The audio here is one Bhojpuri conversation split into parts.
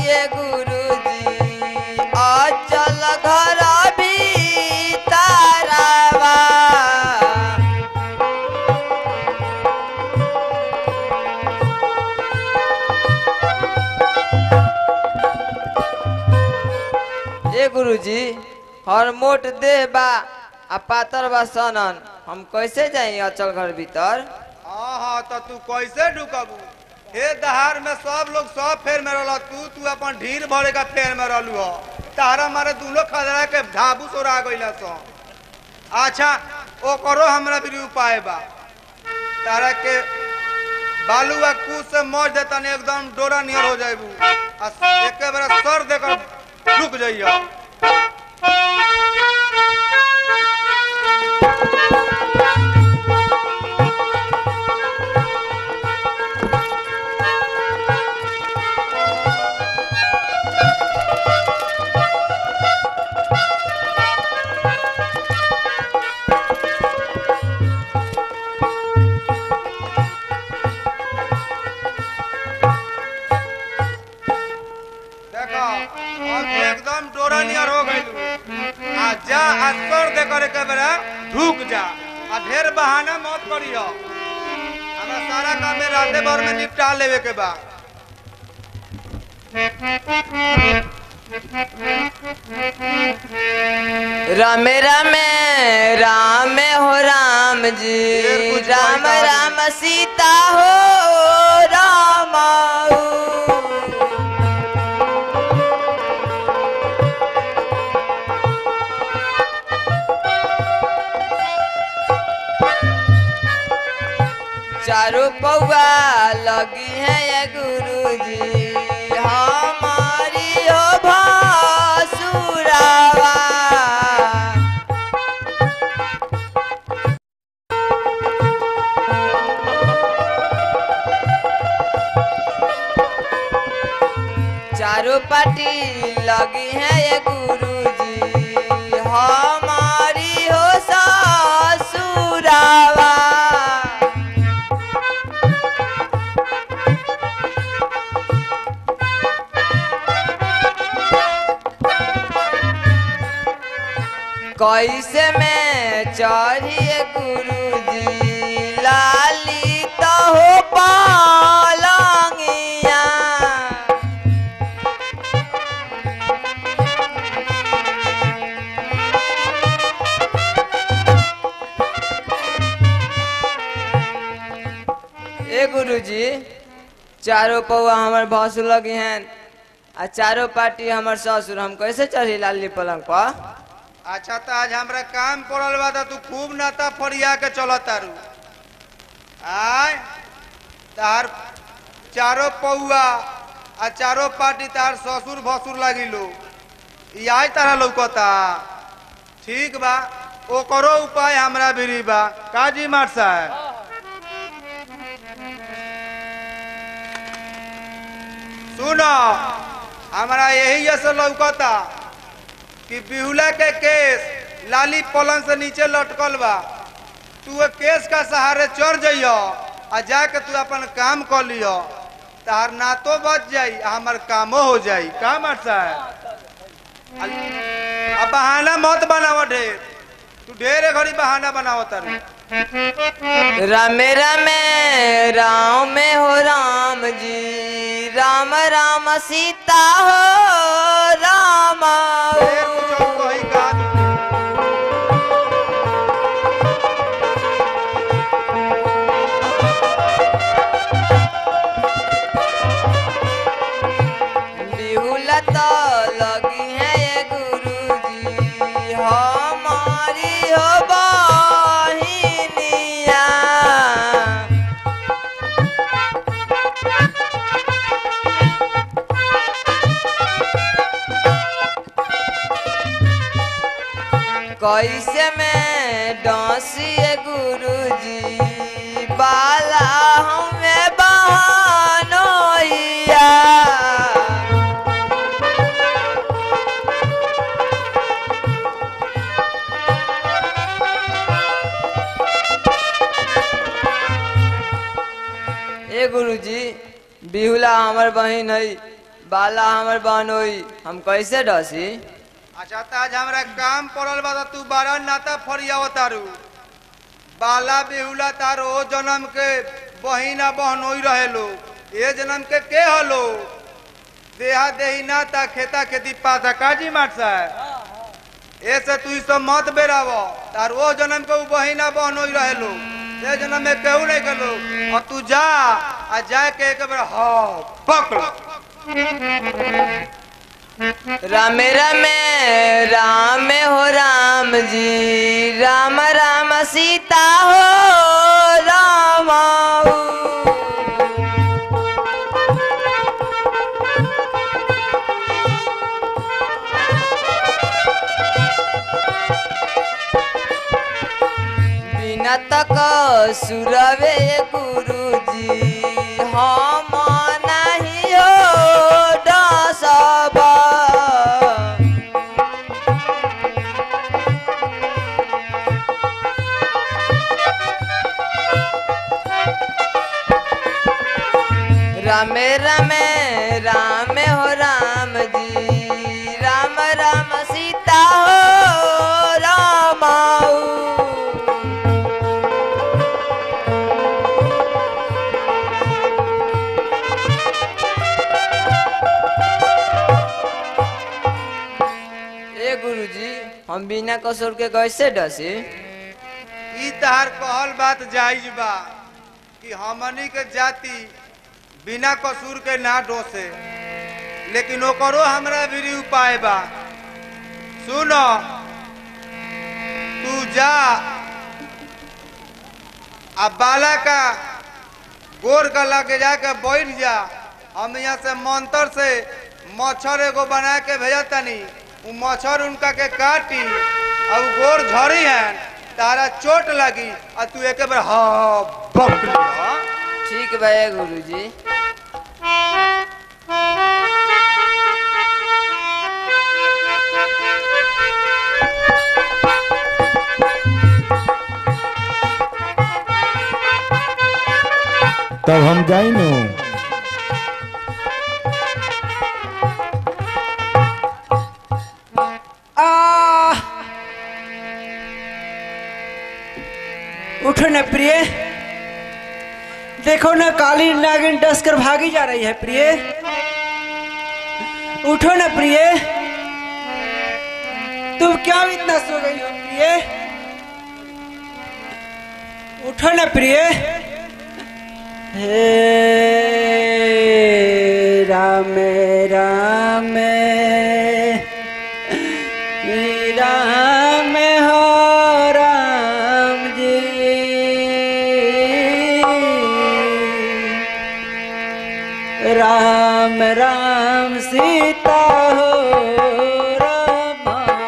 ये गुरुजी अचल घर भीतरवा ए गुरुजी हर मोट देह बा आ पातर बा सनन हम कैसे जाई अचल घर भीतर हाँ हाँ तो तू कैसे ढुकबू हे दहार में सब लोग सब फेर में रहल तू तू अपन ढीर भरे का फेर में रहलू हो तारा मारे दोनों खदरा के ढाबू सोरा गइल सो अच्छा ओकरो हमरा भी उपाय बा तारा के बालू आ कूद से मौज देता ने एकदम डोरा नियर हो जाइबू आ एके बार सर देकर रुक जाइयो देखो अब तू एकदम डोरा नियर हो गइलू आ जा आ सर देकर एके बार ढुक जा आ ढेर बहाना मत करियो हमरा सारा काम में राते भर में निपटा लेवे के बा रामे रामे राम हो राम जी फिर कुछ राम बोलता राम सीता हो राम चारों पौआ लगी है ये गुरुजी हमारी हो भासुरावा चारों पार्टी लगी है ये गुरुजी हमारी हो ससुरावा कैसे में चढ़िए गुरुजी लाली तो हो पालंगिया ए गुरुजी चारों पौआ हमर भसुर लगी हैं आ चारों पार्टी हमर ससुर हम कैसे चढ़ी लाली पलंग पर अच्छा तो आज हमरा काम पड़ल बा तो तू खूब नाता फरिया के चल तारू आय तार चारो पौआ आ चारो पार्टी तार ससुर भसुर लागिलो ई आज तारा लौकता ठीक बा ओकरो उपाय हमरा भी बा काजी मार साहब सुनो हमरा यही से लौकता कि बिहुला के केस लाली पलंग से नीचे लटकल बा तू वो केस का सहारे चढ़ जइयो आ जाके तू अपन काम कर लियो तार नातो बच जाई आ हमर कामो हो जाई का मरसा है अब बहाना मत बनाव ढेर तू ढेर घड़ी बहाना बनाव तारू रामे रामे राम में हो राम जी राम राम सीता हो राम ढेर कुछ और कही का बिहुला तो लगी है ये गुरुजी हमारी हो बहिनिया कैसे में डांसिए गुरुजी बाला हमें बहनोइया ए गुरुजी बिहुला हमर बहिन है बाला हमर बहनोई हम कैसे डसी अच्छा त आज हमरा काम पड़ल बा त तू बारह नाता फरियाव तारू बाला बेहुला तारो ओ जन्म के बहिना बहनोई रहे लोग ए जन्म के के हलो देहा देही नाता खेता खेती पाता काजी माट साहब ऐसे तू ई सब मत बेराव तार ओ जन्म के उ बहिना बहनोई रहे लोग ए जन्म में केहू नहीं कलो और तू जा आ जाके एक बार हाँ पकड़ रामे रामे राम हो राम जी राम राम सीता हो राम बिना तक सुरवे गुरु जी हम नहीं हो डसबा रामे रामे राम हो राम जी राम राम सीता हो राम ए गुरुजी हम बिना कसूर के कैसे डसी ई तहार कहल बात जायज बा कि हमनी के जाति बिना कसूर के ना डोसे लेकिन ओकरो हमरा भी उपाय बा सुन तू जा आ बाला का गोर का लगे जाके बैठ जा हम यहाँ से मंत्र से मच्छर एगो बना के भेजा तनी उ मच्छर उनका के काटी और उ गोर झड़ी है तारा चोट लगी और तू एक बार हाँ बकली हाँ ठीक बा गुरुजी तब हम जाई नु आ उठो न प्रिय देखो ना काली नागिन डस कर भागी जा रही है प्रिय उठो न प्रिय तुम क्या इतना सो गई हो प्रिय उठो न प्रिय हे राम राम राम हो राम जी राम राम सीता हो राम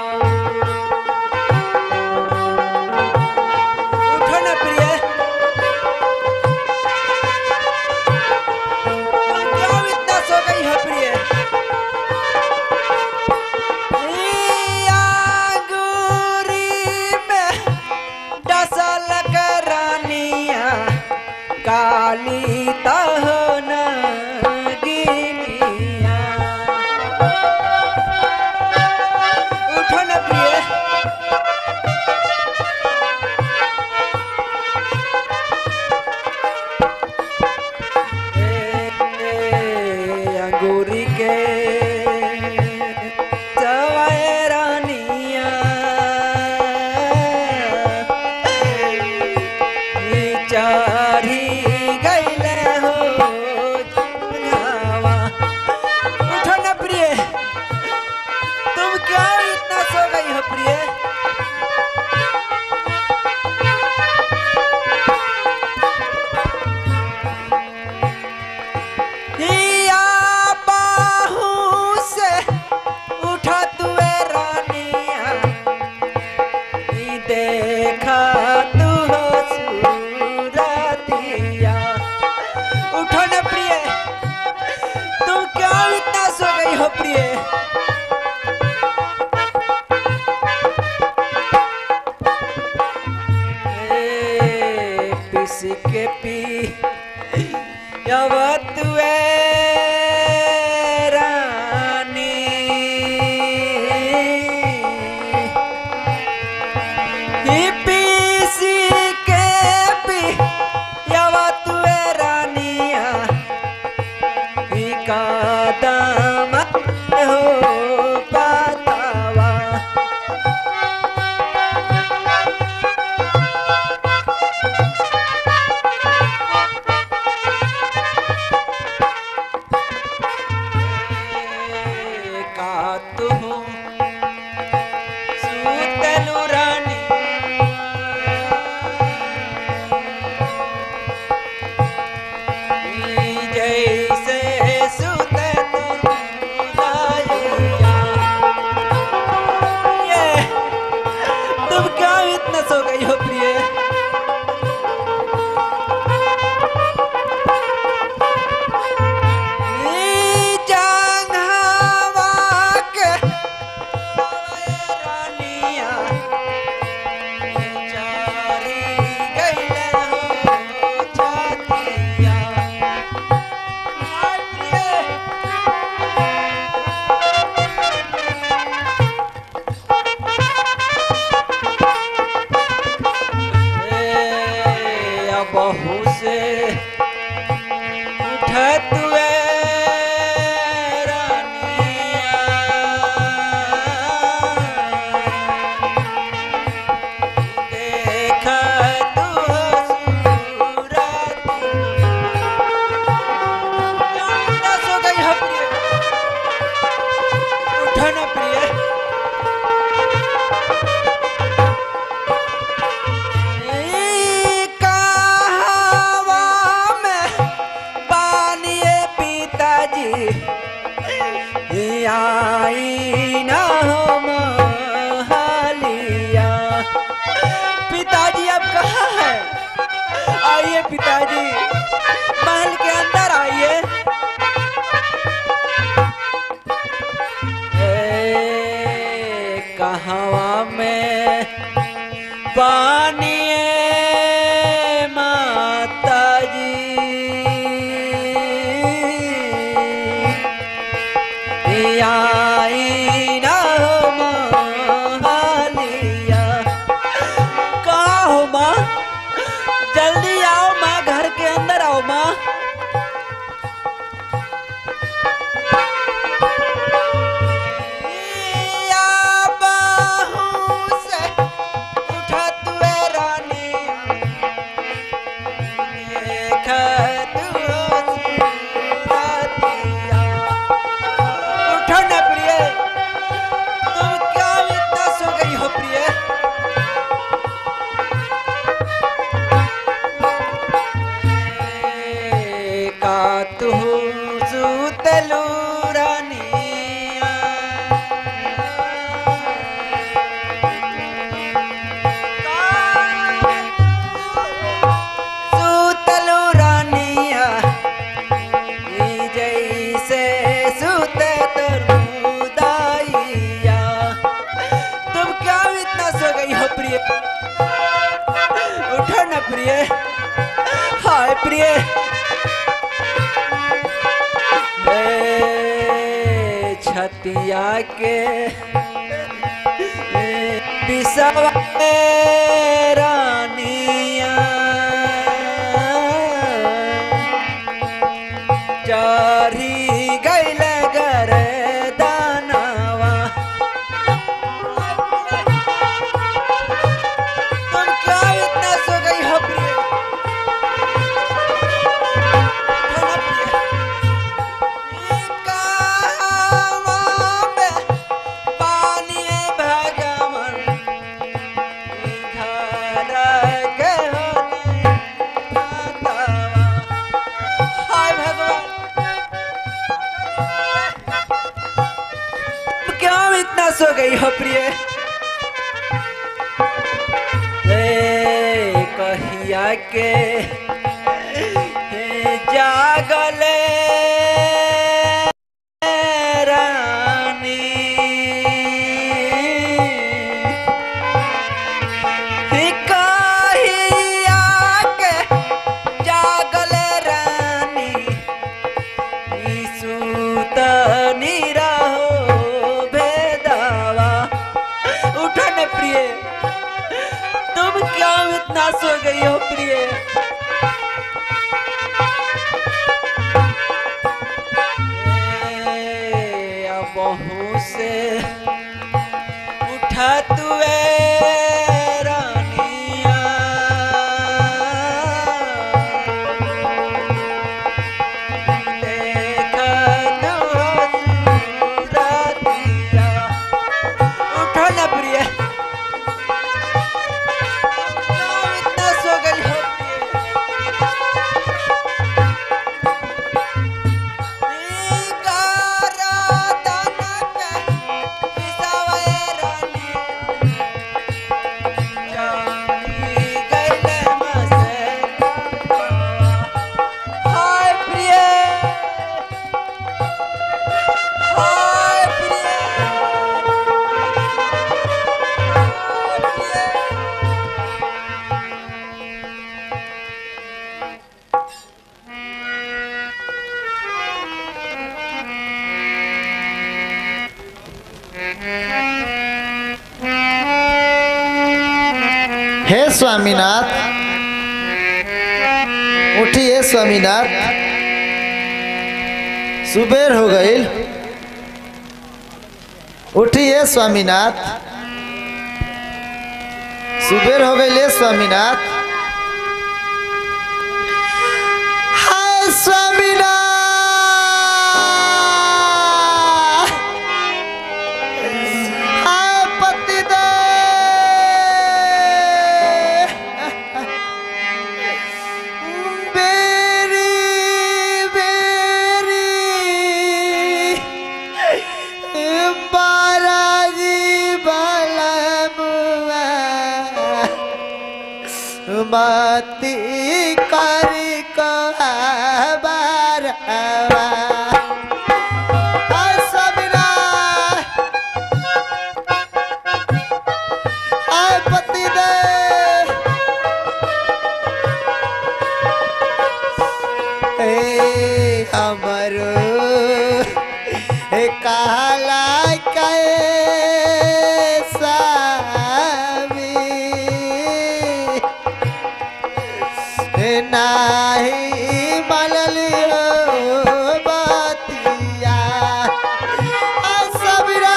उठो ना प्रिय तुम क्यों इतना सो गई हो प्रिय आंगूरी में डसल करानिया काली तहन गिनिया तू सुतलु रानी जैसे सुतलु रानिया। ये तुम क्या इतना सो गई हो प्रिय ई जंघवा के रानिया चारी गइले हो छतिया हाय प्रिय ए, अब बहू से उठत वे रानिया। देख तू सूरत। यार, सो गई है प्रिय। उठो ना प्रिय ई कहवा में पानिए पिताजी आई ना हो महलिया पिताजी अब कहाँ है आइए पिताजी महल के अंदर आइए ए, कहवा में पानिए माता जी आई ना हो महलिया कहाँ हो माँ जल्दी आओ माँ घर के अंदर आओ माँ या बाहों से उठत वे रानिया, देखत वो सूरतिया। उठो ना प्रिय, तुम क्या इतना सो गई हो प्रिय? ए, का तू सुतलू रानिया सुतलू रानिया ई जैसे सुते तरुदाइया तुम क्या इतना सो गई हो प्रिय उठो ना प्रिय हाय प्रिय ए, छतिया के पिसवा रानिया चारी गैल गर दानवा तुम क्या इतना सो गई हो प्रिय उठो ना प्रिय। ई कहवा में पानी भगवन ई घर के होने मातावा। हाय भगवान तुम क्यों इतना सो गई हो प्रिय ए, कहिया के ए, जागले रानी ही कहिया के जागले रानी ई सुतनी रहो भेदावा उठो न प्रिय तुम क्यों इतना सो गई हो प्रिय ए, अब बहू से उठा तू रानिया देख तू सूरतिया हे स्वामीनाथ उठिए स्वामीनाथ सुबेर हो गई उठिए स्वामीनाथ सुबेर हो गई स्वामीनाथ हाय स्वामीनाथ हाय पतिदेव बेरी बेरी बाराजी बलमुआ मती करी बारवा हाय सबीरा हाय पतिदेव ए हमरो ए काला कैसा नाही मनलियो बतिया आ सबरा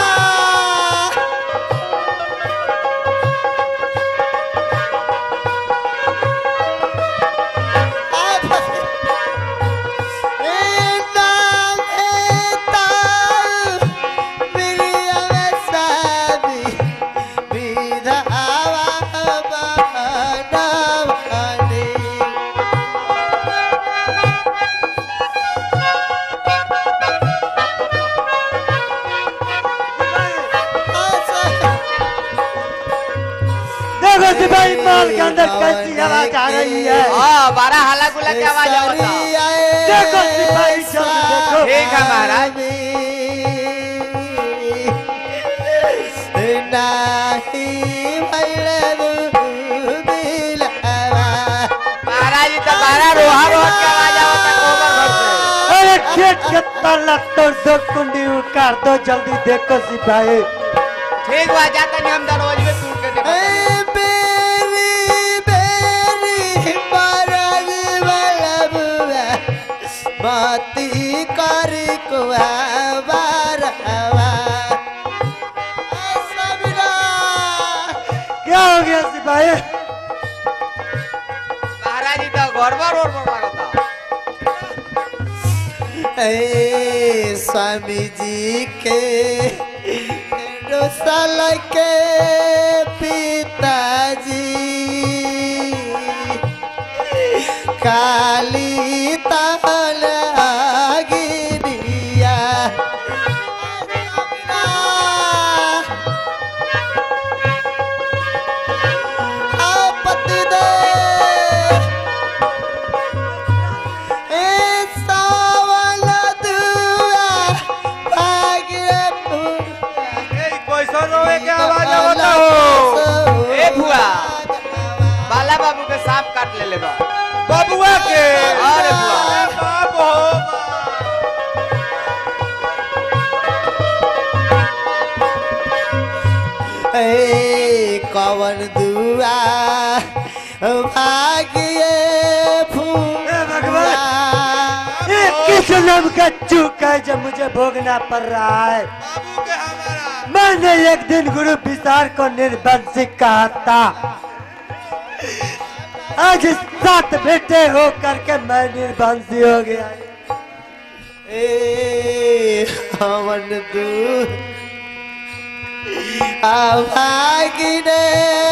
देखो सिपाही माल के अंदर कैसी आवाज आ रही है हाँ बारह हाला गुला की आवाज आवता देखो सिपाही जल्दी देखो ठीक है महाराज नाही भैले बिलवा महाराज जी तो बारह रोहा रोहा की आवाज आवता कोबर घर से अरे खेत के ताला तोड़ दो कुंडी उकार दो जल्दी देखो सिपाही ठीक बा जाता नहीं हम दरवाजे में टूट के देखो ए बेरी बेरी बारज बलबुआ बाती करी कुआ बारवा सबरा क्या हो गया सिपाही महाराज जी तो गड़बड़ गड़बड़ लगता ए स्वामी जी के डोसल के पिताजी काली ताल गिरिया आपत्ति दे ए सावल दुआ भाग्य ए, कैसन रोए के आवाज आवता हो ए भुआ बाला बाबू के सांप काट ले ले बा बबुआ के अरे बुआ। अरे बाप हो ए कवन दुआ भाग्य फूल ए भगवान ये किस नाम का चूक है जो मुझे भोगना पड़ रहा है बाबू के हमारा मैंने एक दिन गुरु विसार को निर्बंसिक कहा था आज सात बेटे हो करके मैं निर्बंसी हो गया ए हवन दू भाग्य